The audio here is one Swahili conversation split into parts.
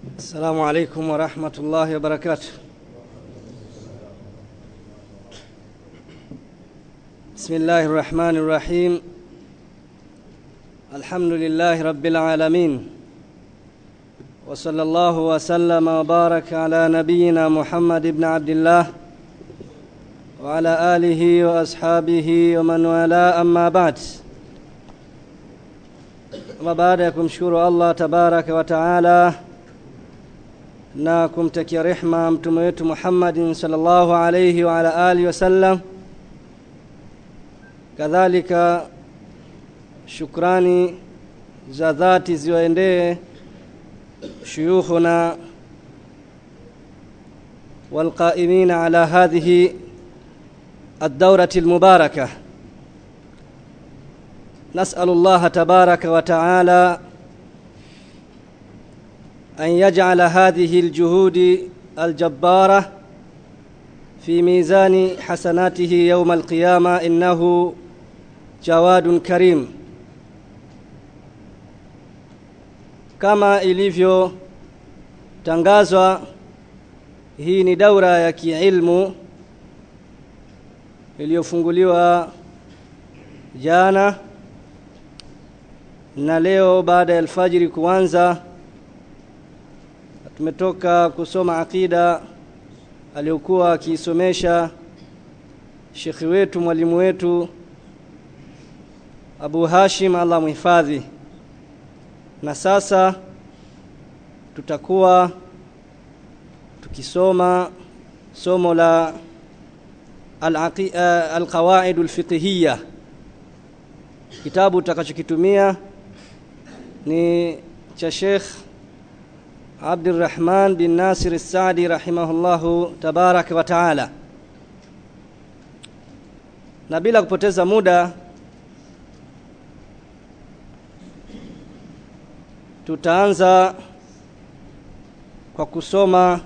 السلام عليكم ورحمة الله وبركاته بسم الله الرحمن الرحيم الحمد لله رب العالمين وصلى الله وسلم وبارك على نبينا محمد بن عبد الله وعلى آله وأصحابه ومن والاه أما بعد ama baada ya kumshukuru Allah tabaraka wa taala na kumtakia rehma mtume wetu Muhammadin sallallahu alayhi wa ala alihi wasallam, kadhalika shukrani za dhati ziwaendee shuyukhuna والقائمين على هذه الدورة المباركة نسأل الله تبارك وتعالى أن يجعل هذه الجهود الجبارة في ميزان حسناته يوم القيامة إنه جواد كريم kama ilivyotangazwa hii ni daura ya kiilmu iliyofunguliwa jana na leo baada ya alfajiri kuanza tumetoka kusoma aqida aliyokuwa akiisomesha shekhi wetu mwalimu wetu Abu Hashim Allah muhifadhi na sasa tutakuwa tukisoma somo la al-qawaid al-fiqhiyya kitabu tutakachokitumia ni cha Sheikh Abdurrahman bin Nasir As-Saadi rahimahullahu tabarak wa taala. Na bila kupoteza muda tutaanza kwa kusoma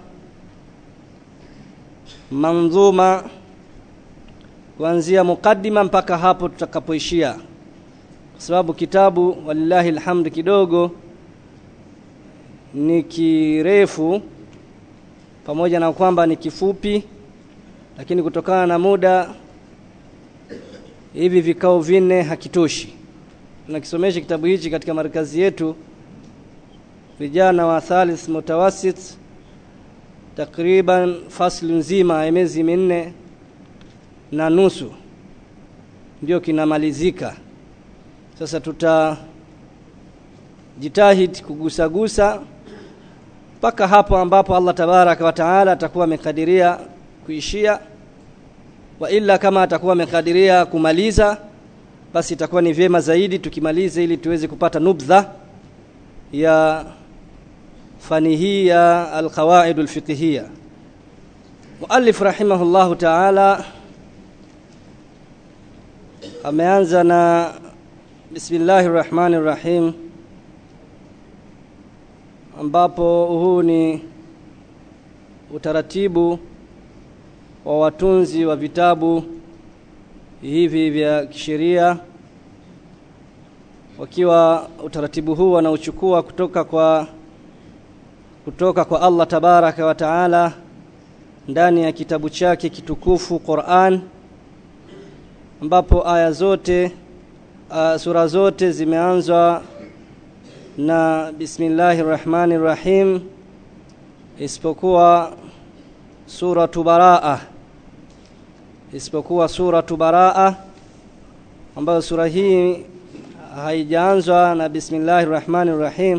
manzuma kuanzia mukaddima mpaka hapo tutakapoishia kwa sababu kitabu walillahi alhamd kidogo ni kirefu pamoja na kwamba ni kifupi lakini kutokana na muda hivi vikao vinne hakitoshi tunakisomesha kitabu hichi katika markazi yetu vijana wa thalith mutawasit takriban fasli nzima ya miezi minne na nusu ndio kinamalizika sasa tutajitahidi kugusagusa mpaka hapo ambapo Allah tabaraka wa taala atakuwa amekadiria kuishia wa ila kama atakuwa amekadiria kumaliza basi itakuwa ni vyema zaidi tukimalize ili tuweze kupata nubdha ya fani hii ya alqawaid alfiqhiyya muallif rahimahullahu taala ameanza na bismillahir rahmanir rahim ambapo huu ni utaratibu wa watunzi wa vitabu hivi vya kisheria wakiwa utaratibu huu wanauchukua kutoka kwa kutoka kwa Allah tabaraka wa taala ndani ya kitabu chake kitukufu Qur'an ambapo aya zote uh, sura zote zimeanzwa na bismillahir rahmanir rahim isipokuwa suratu baraa isipokuwa suratu baraa ambayo sura hii haijaanzwa na bismillahir rahmanir rahim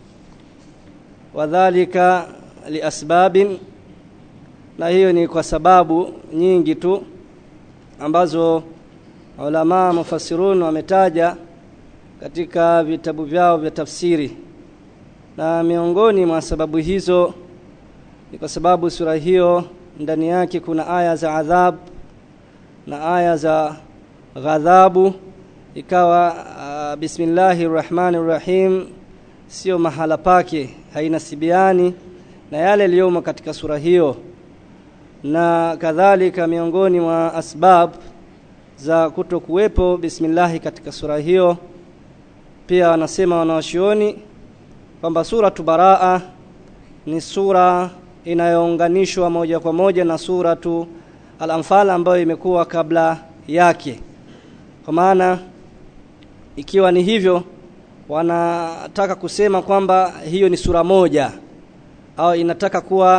wadhālika liasbabin na hiyo ni kwa sababu nyingi tu ambazo ulama mufassirun wametaja katika vitabu vyao vya tafsiri na miongoni mwa sababu hizo ni kwa sababu sura hiyo ndani yake kuna aya za adhab na aya za ghadhabu ikawa uh, bismillahir rahmanir rahim sio mahala pake hainasibiani na yale yaliyomo katika sura hiyo na kadhalika miongoni mwa asbab za kutokuwepo bismillahi katika sura hiyo pia wanasema wanaoshioni kwamba suratu baraa ni sura inayounganishwa moja kwa moja na suratu al-anfal ambayo imekuwa kabla yake kwa maana ikiwa ni hivyo wanataka kusema kwamba hiyo ni sura moja au inataka kuwa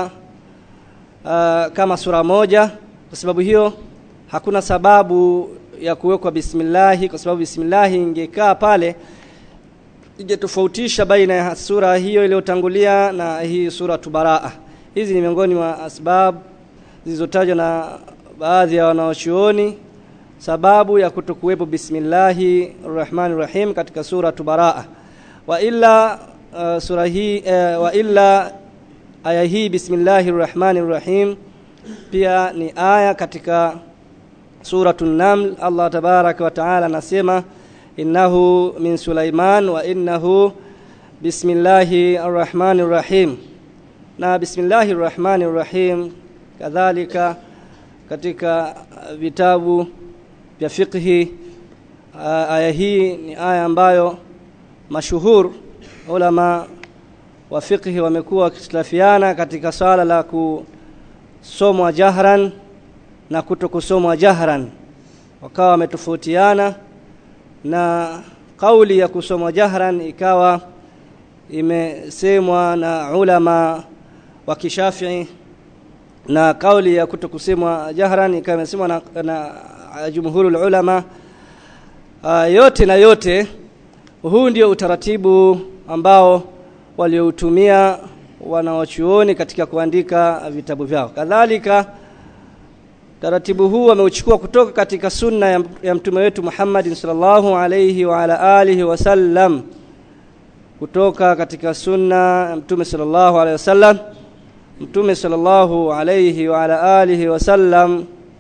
uh, kama sura moja kwa sababu hiyo hakuna sababu ya kuwekwa bismillahi kwa sababu bismillahi ingekaa pale ingetofautisha baina ya sura hiyo iliyotangulia na hii sura tubaraa hizi ni miongoni mwa asbab zilizotajwa na baadhi ya wanaochuoni sababu ya kutokuwepo bismillahi rahmani rahim katika sura tubaraa wa illa uh, sura hii uh, wa illa aya hii bismillahi rahmani rahim pia ni aya katika suratun naml Allah tabaraka wa taala anasema innahu min sulaiman wa innahu bismillahi arrahmani rahim na bismillahi arrahmani rahim kadhalika katika vitabu vya fiqhi aya hii ni aya ambayo mashuhur ulama wa fiqhi wamekuwa wakitilafiana katika swala la kusomwa jahran na kuto kusomwa jahran wakawa wametofautiana na kauli ya kusomwa jahran ikawa imesemwa na ulama wa kishafii na kauli ya kuto kusemwa jahran ikawa imesemwa na, na jumhurul ulama uh, yote na yote huu ndio utaratibu ambao walioutumia wanawachuoni katika kuandika vitabu vyao kadhalika taratibu huu ameuchukua kutoka katika sunna ya, ya mtume wetu Muhammad sallallahu alayhi wa ala alihi wasallam kutoka katika sunna ya mtume sallallahu alayhi wasallam mtume sallallahu alayhi wa ala alihi wasallam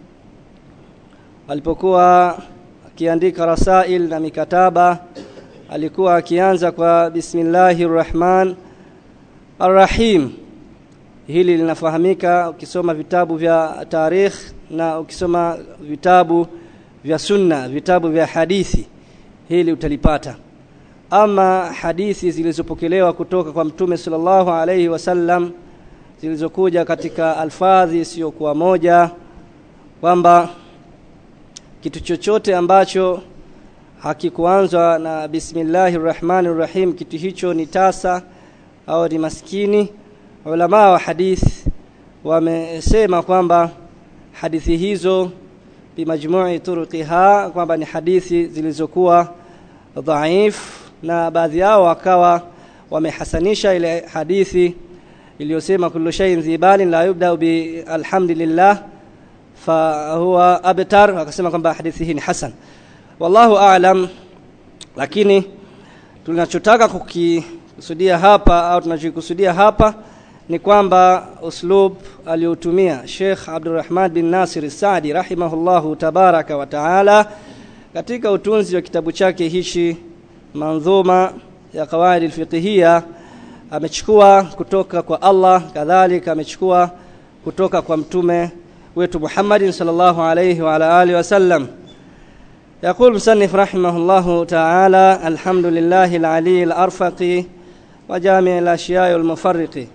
alipokuwa akiandika rasail na mikataba alikuwa akianza kwa bismillahir rahman arrahim hili linafahamika ukisoma vitabu vya tarikh na ukisoma vitabu vya sunna vitabu vya hadithi hili utalipata ama hadithi zilizopokelewa kutoka kwa mtume sallallahu alayhi wasallam zilizokuja katika alfadhi isiyokuwa moja kwamba kitu chochote ambacho hakikuanzwa na bismillahir rahmanir rahim kitu hicho ni tasa au ni maskini ulama wa hadith wamesema kwamba hadithi hizo bimajmu'i turuqiha kwamba ni hadithi zilizokuwa dhaif na baadhi yao wakawa wamehasanisha ile hadithi iliyosema kullu shay'in dhibalin la yubda bi alhamdulillah fa huwa abtar akasema kwamba hadithi hii ni hasan wallahu a'lam lakini tunachotaka kukikusudia hapa au tunachokusudia hapa ni kwamba uslub aliotumia Sheikh Abdurrahman bin Nasir Saadi rahimahullahu tabaraka wa taala katika utunzi wa kitabu chake hichi manzuma ya qawaid alfiqhiyya amechukua kutoka kwa Allah kadhalika amechukua kutoka kwa mtume wetu Muhammadin sallallahu alayhi wa ala alihi wasallam يقول مصنف رحمه الله تعالى الحمد لله العلي الأرفق وجامع الأشياء المفرق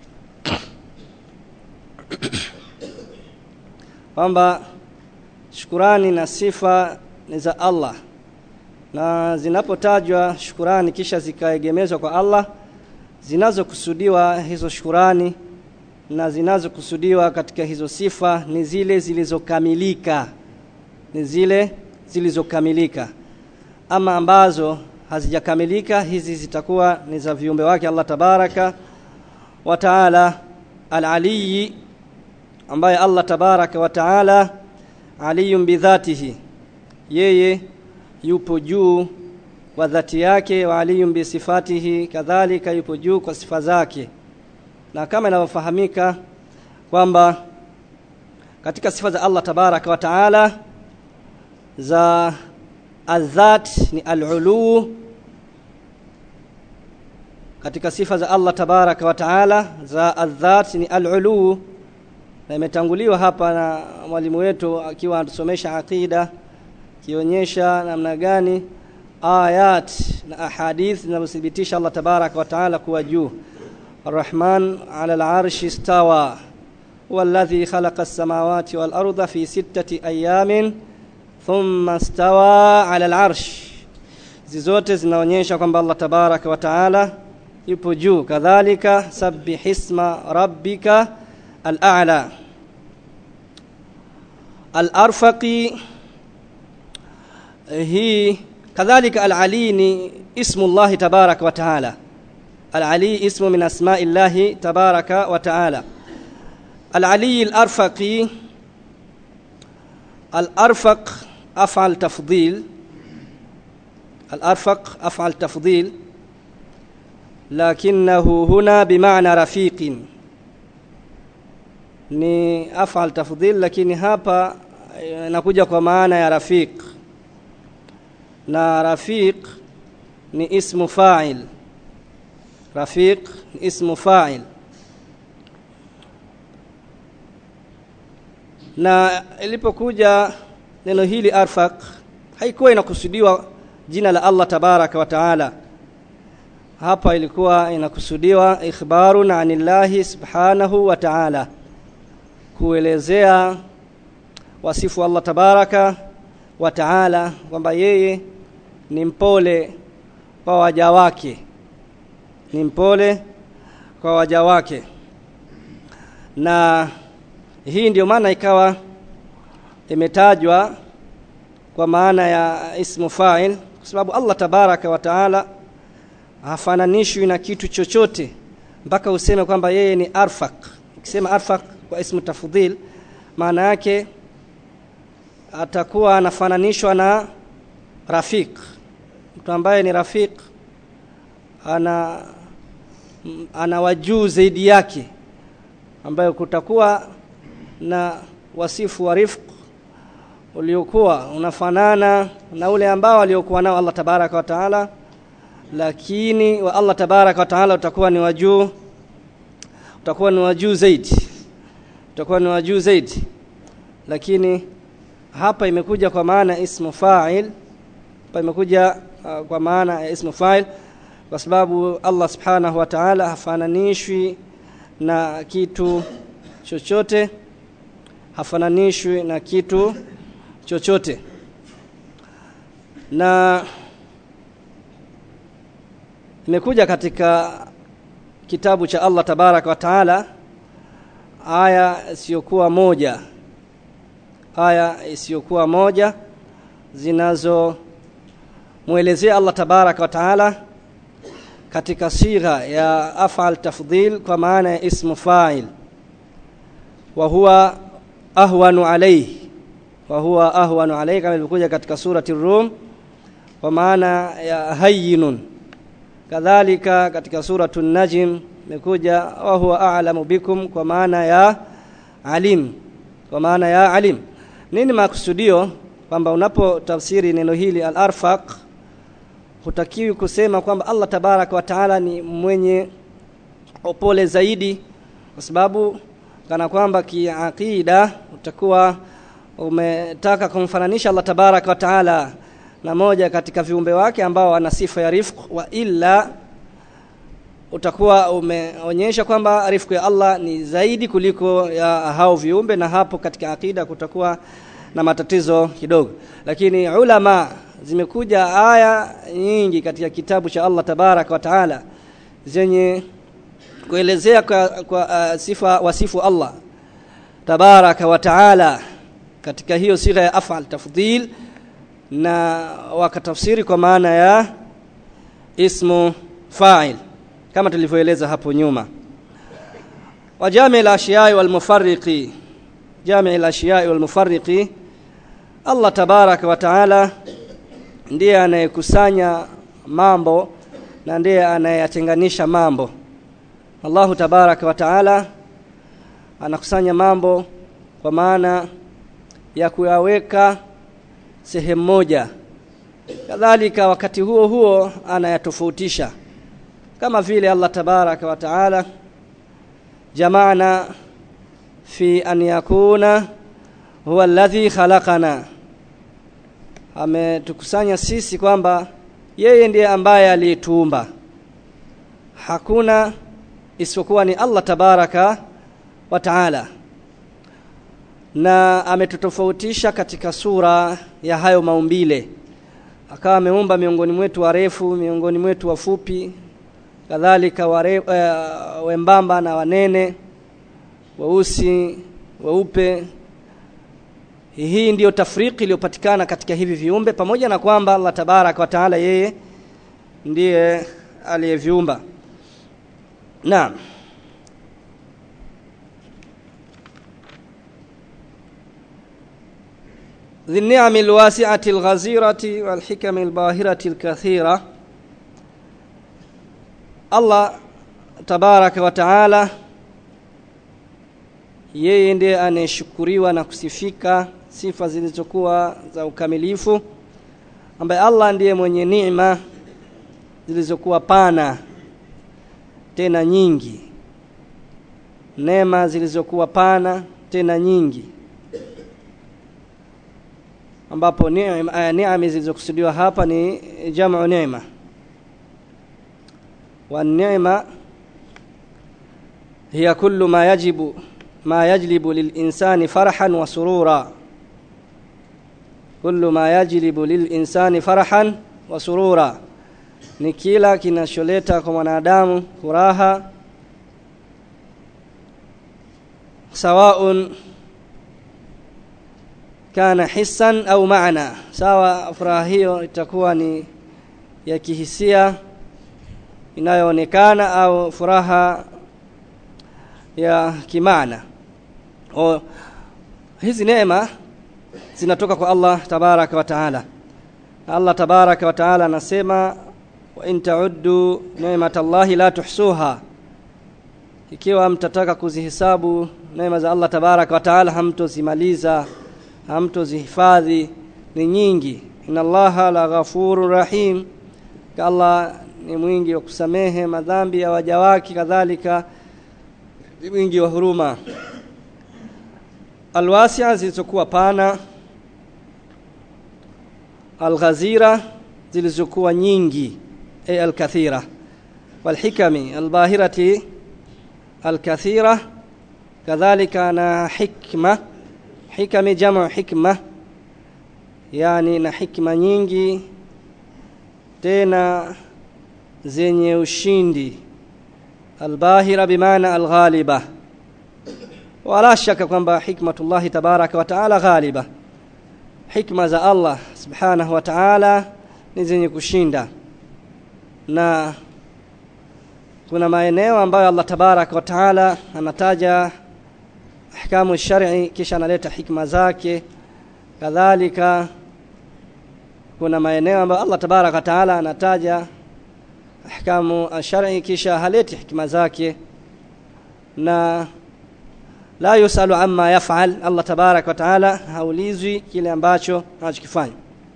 kwamba shukurani na sifa ni za Allah na zinapotajwa shukurani kisha zikaegemezwa kwa Allah zinazokusudiwa hizo shukurani na zinazokusudiwa katika hizo sifa ni zile zilizokamilika ni zile zilizokamilika ama ambazo hazijakamilika hizi zitakuwa ni za viumbe wake Allah tabaraka wa taala al-aliyi ambaye Allah tabaraka wa taala aliyum bidhatihi yeye yupo juu kwa dhati yake wa aliyum bisifatihi kadhalika yupo juu kwa sifa zake na kama inavyofahamika kwamba katika sifa za Allah tabaraka wa taala za adhat ni al-ulu katika sifa za Allah tabaraka wa taala za adhat ni al-ulu na imetanguliwa hapa na mwalimu wetu akiwa anatusomesha aqida kionyesha namna gani ayat na ahadith zinazothibitisha Allah tabaraka wa taala kuwa juu الرحمن على العرش استوى هو الذي خلق السماوات والأرض في ستة أيام ثم استوى على العرش hizi zote zinaonyesha kwamba Allah tabaraka wa taala yupo juu kadhalika sabbih isma rabbika al-a'la al-arfaqi hii kadhalika al-ali ni ismu Allah tabaraka wa taala al-ali ismu min asma'i Allah tabaraka wa taala al-ali al-arfaqi al-arfaq af'al tafdhil الأرفق أفعل تفضيل لكنه هنا بمعنى رفيق ni afal tafdhil lakini hapa inakuja kwa maana ya rafiq na rafiq ni ismu fa'il rafiq ni ismu fa'il na ilipokuja neno hili arfaq haikuwa inakusudiwa jina la Allah tabaraka wa taala hapa ilikuwa inakusudiwa ikhbarun anillahi subhanahu wa taala kuelezea wasifu Allah tabaraka wa taala kwamba yeye ni mpole kwa waja wake ni mpole kwa waja wake na hii ndio maana ikawa imetajwa kwa maana ya ismu fa'il kwa sababu Allah tabaraka wa taala hafananishwi na kitu chochote mpaka useme kwamba yeye ni arfaq ukisema arfaq kwa ismu tafdhil maana yake atakuwa anafananishwa na rafiq mtu ambaye ni rafiq ana ana wajuu zaidi yake ambayo kutakuwa na wasifu wa rifq uliokuwa unafanana na ule ambao aliokuwa nao Allah tabaraka wa taala lakini wa Allah tabaraka wa taala utakuwa ni wajuu utakuwa ni wajuu zaidi utakuwa ni wajuu zaidi lakini hapa imekuja kwa maana ismu fa'il hapa imekuja uh, kwa maana ya ismu fa'il kwa sababu Allah subhanahu wa ta'ala hafananishwi na kitu chochote hafananishwi na kitu chochote na imekuja katika kitabu cha Allah tabaraka wa taala aya isiyokuwa moja aya isiyokuwa moja zinazo muelezea Allah tabaraka wa taala katika sigha ya af'al tafdhil kwa maana ya ismu fa'il wa huwa ahwanu alayhi wa huwa ahwanu alayhi kama ilivyokuja katika surati Rum kwa maana ya hayyinun kadhalika katika suratu Najm imekuja wa huwa a'lamu bikum kwa maana ya alim kwa maana ya alim nini makusudio kwamba unapotafsiri neno hili al-arfaq hutakiwi kusema kwamba Allah tabaraka wa taala ni mwenye upole zaidi kwa sababu kana kwamba kiaqida utakuwa umetaka kumfananisha Allah tabaraka wa taala na moja katika viumbe wake ambao ana sifa ya rifq wa illa utakuwa umeonyesha kwamba rifq ya Allah ni zaidi kuliko ya hao viumbe na hapo katika akida kutakuwa na matatizo kidogo lakini ulama zimekuja aya nyingi katika kitabu cha Allah tabaraka wa taala zenye kuelezea kwa, kwa uh, sifa wasifu Allah tabaraka wa taala katika hiyo sigha ya afal tafdhil na wakatafsiri kwa maana ya ismu fa'il kama tulivyoeleza hapo nyuma wa jami' al-ashiya'i wal mufarriqi jami' al-ashiya'i wal mufarriqi Allah tabaraka wa taala ndiye anayekusanya mambo na ndiye anayeyatenganisha mambo Allahu tabaraka wa taala anakusanya mambo kwa maana ya kuyaweka sehemu moja kadhalika wakati huo huo anayatofautisha kama vile Allah tabaraka wa taala jamaana fi an yakuna huwa alladhi khalaqana ametukusanya sisi kwamba yeye ndiye ambaye aliyetuumba hakuna isipokuwa ni Allah tabaraka wa taala na ametutofautisha katika sura ya hayo maumbile akawa ameumba miongoni mwetu warefu miongoni mwetu wafupi kadhalika ware, uh, wembamba na wanene weusi weupe hii ndiyo tafriki iliyopatikana katika hivi viumbe pamoja na kwamba Allah tabaraka wa taala yeye ndiye aliyeviumba naam ذي النعم الواسعة الغزيرة والحكم الباهرة الكثيرة الله تبارك وتعالى yeye ndiye anayeshukuriwa na kusifika sifa zilizokuwa za ukamilifu ambaye Allah ndiye mwenye neema zilizokuwa pana tena nyingi neema zilizokuwa pana tena nyingi ambapo neema neema zilizokusudiwa hapa ni jamu neema wa neema hiya kullu ma yajibu ما يجلب للإنسان فرحا وسرورا كل ما يجلب للإنسان فرحا وسرورا ni kila kinacholeta kwa mwanadamu furaha sawaun kana hissan au maana sawa furaha hiyo itakuwa ni ya kihisia inayoonekana au furaha ya kimaana o hizi neema zinatoka kwa Allah tabaraka wa taala Allah tabaraka wa taala anasema wa in ta'uddu ni'matallahi la tuhsuha ikiwa mtataka kuzihesabu neema za Allah tabaraka wa taala hamtozimaliza hamtozihifadhi ni nyingi inna allaha la ghafurur rahim Allah ni mwingi wa kusamehe madhambi ya waja wake kadhalika ni mwingi wa huruma alwasia zilizokuwa pana alghazira zilizokuwa nyingi ay alkathira walhikami albahirati alkathira kadhalika na hikma hikami jamu hikma yani na hikma nyingi tena zenye ushindi albahira bimaana alghaliba wala shaka kwamba hikmatullahi tabaraka wa taala ghaliba hikma za Allah subhanahu wa ta'ala ni zenye kushinda na kuna maeneo ambayo Allah tabaraka wa taala anataja ahkamu shar'i kisha analeta hikma zake kadhalika kuna maeneo ambayo Allah tabaraka wa taala anataja ahkamu shar'i kisha haleti hikma zake na la yusalu amma yaf'al Allah tabarak wa taala haulizwi kile ambacho anachokifanya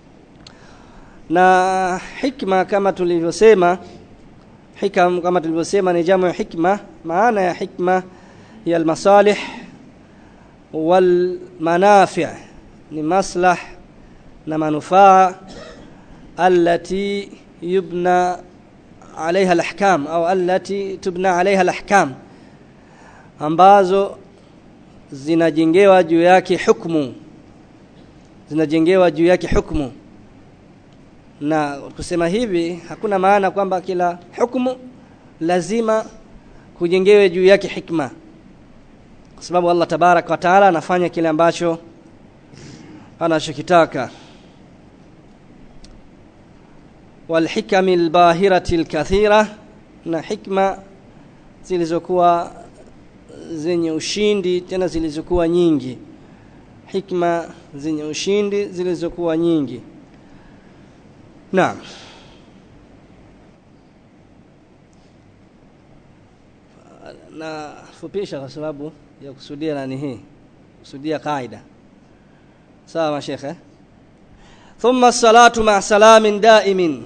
na hikma kama tulivyosema hikam kama tulivyosema ni jamu ya hikma maana ya hikma hiya almasalih wal manafi' ni maslah na manufaa allati yubna عليها الأحكام أو التي تبنى عليها الأحكام ambazo zinajengewa juu yake hukumu zinajengewa juu yake hukumu na kusema hivi hakuna maana kwamba kila hukumu lazima kujengewe juu yake hikma kwa sababu Allah tabarak wa taala anafanya kile ambacho anachokitaka والحكم الباهرة الكثيرة na hikma zilizokuwa zenye ushindi tena zilizokuwa nyingi hikma zenye ushindi zilizokuwa nyingi naam na fupisha kwa sababu ya kusudia nani hii kusudia kaida sawa mashekhe ثم الصلاة مع سلام دائم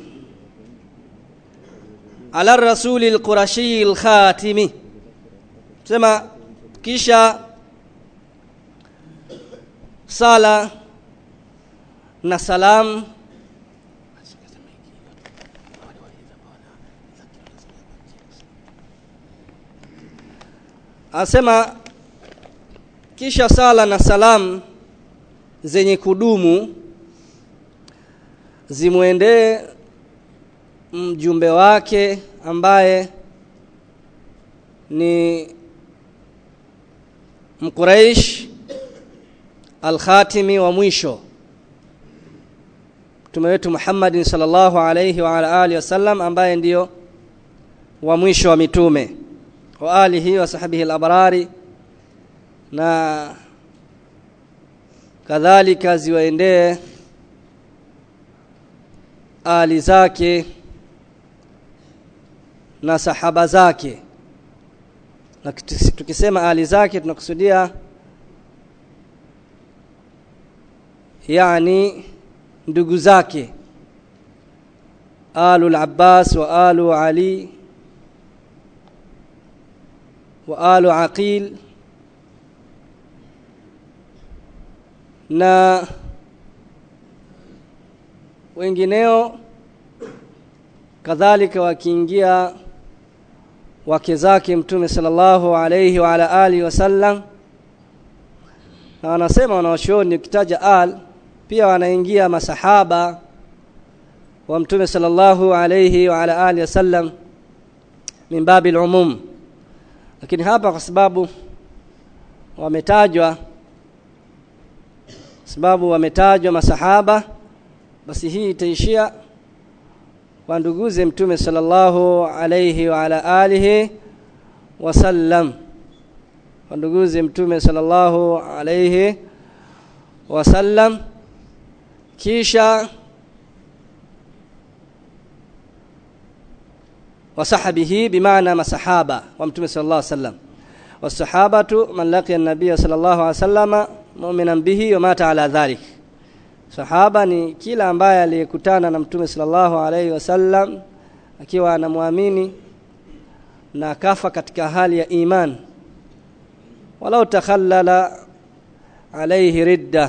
على الرسول القرشي الخاتم sema kisha sala na salam anasema kisha sala na salamu zenye kudumu zimwendee mjumbe wake ambaye ni mquraish alkhatimi wa mwisho mtume wetu Muhammadin sallallahu alayhi wa ala alihi wasallam ambaye ndiyo wa mwisho wa mitume wa alihi wa sahbihi al-abrari na kadhalika ziwaendee ali zake na sahaba zake na tukisema ali zake tunakusudia yani ndugu zake alu al-Abbas wa alu Ali wa alu Aqil na wengineo kadhalika wakiingia wake zake mtume sallallahu alayhi wa ala alihi wasallam na wanasema wanaoshuoni ukitaja al pia wanaingia masahaba wa mtume sallallahu alayhi wa ala alihi wasallam min babi umum lakini hapa kwa sababu wametajwa sababu wametajwa masahaba basi hii itaishia kwa nduguze mtume sallallahu alayhi wa ala alihi wasallam kwa nduguze mtume sallallahu alayhi wasallam kisha wasahabihi bimaana masahaba wa mtume sallallahu alayhi wasallam wasahabatu man laqiya an-nabiy sallallahu alayhi wasallam mu'minan bihi wa mata ala dhalik sahaba ni kila ambaye aliyekutana na mtume sallallahu alayhi wasallam akiwa anamwamini na kafa katika hali ya iman walau takhallala alayhi ridda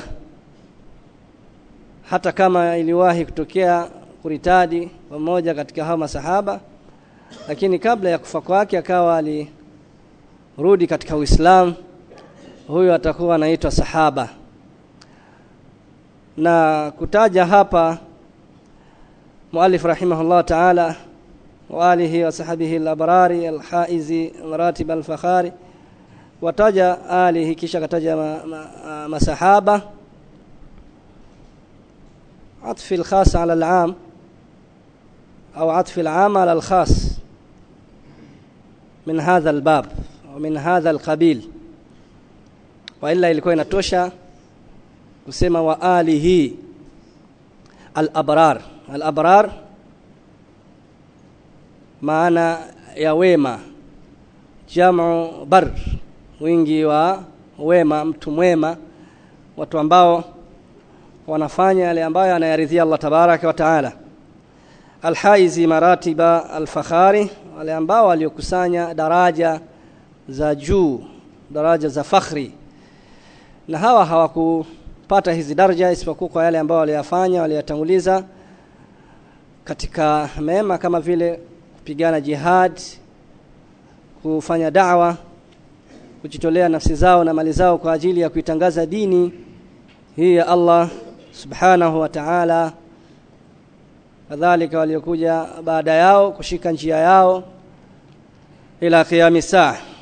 hata kama iliwahi kutokea kuritadi pamoja katika hao masahaba lakini kabla ya kufa kwake akawa alirudi katika Uislamu huyo atakuwa anaitwa sahaba na kutaja hapa muallif rahimahullah ta'ala wa alihi wa sahbihi al-abrari al-haizi maratib al-fakhari wataja alihi kisha kataja ma, ma, masahaba عطف الخاص على العام أو عطف العام على الخاص من هذا الباب ومن هذا القبيل وإلا ilikuwa inatosha kusema wa alihi al-abrar al-abrar maana ya wema jamu bar wingi wa wema mtu mwema watu ambao wanafanya yale ambayo anayaridhia Allah tabaraka wa taala alhaizi maratiba alfakhari wale ambao waliokusanya daraja za juu daraja za fakhri na hawa hawakupata hizi daraja isipokuwa kwa yale ambao waliyafanya waliyatanguliza katika mema kama vile kupigana jihad kufanya da'wa kujitolea nafsi zao na mali zao kwa ajili ya kuitangaza dini hii ya Allah subhanahu wa ta'ala kadhalika waliokuja baada yao kushika njia yao ila qiyami saa